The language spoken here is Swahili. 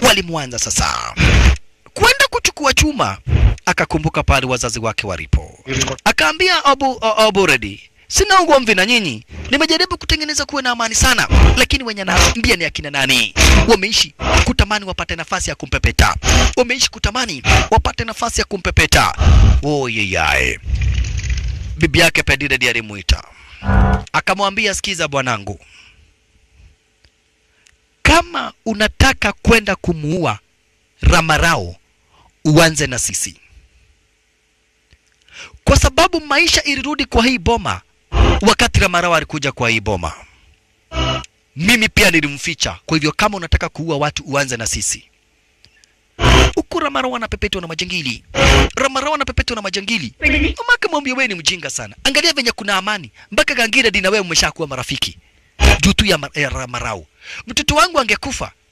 walimwanza sasa kwenda kuchukua chuma, akakumbuka pale wazazi wake walipo, akaambia Abu, Abu Redi, sina ugomvi na nyinyi, nimejaribu kutengeneza kuwe na amani sana, lakini wenye naambia ni akina nani? Wameishi kutamani wapate nafasi ya kumpepeta, wameishi kutamani wapate nafasi ya kumpepeta. Oyeyae, bibi yake Pedire ndiye alimuita akamwambia, sikiza bwanangu, kama unataka kwenda kumuua Ramarao, uanze na sisi, kwa sababu maisha ilirudi kwa hii boma wakati Ramarao alikuja kwa hii boma. Mimi pia nilimficha. Kwa hivyo kama unataka kuua watu, uanze na sisi. Huku Ramarao anapepetwa na majangili, Ramarao anapepetwa na majangili. Mama akamwambia wewe ni mjinga sana, angalia venye kuna amani mpaka Gangira dina wewe mmeshakuwa marafiki juu tu ya, ma- ya Ramarao. Mtoto wangu angekufa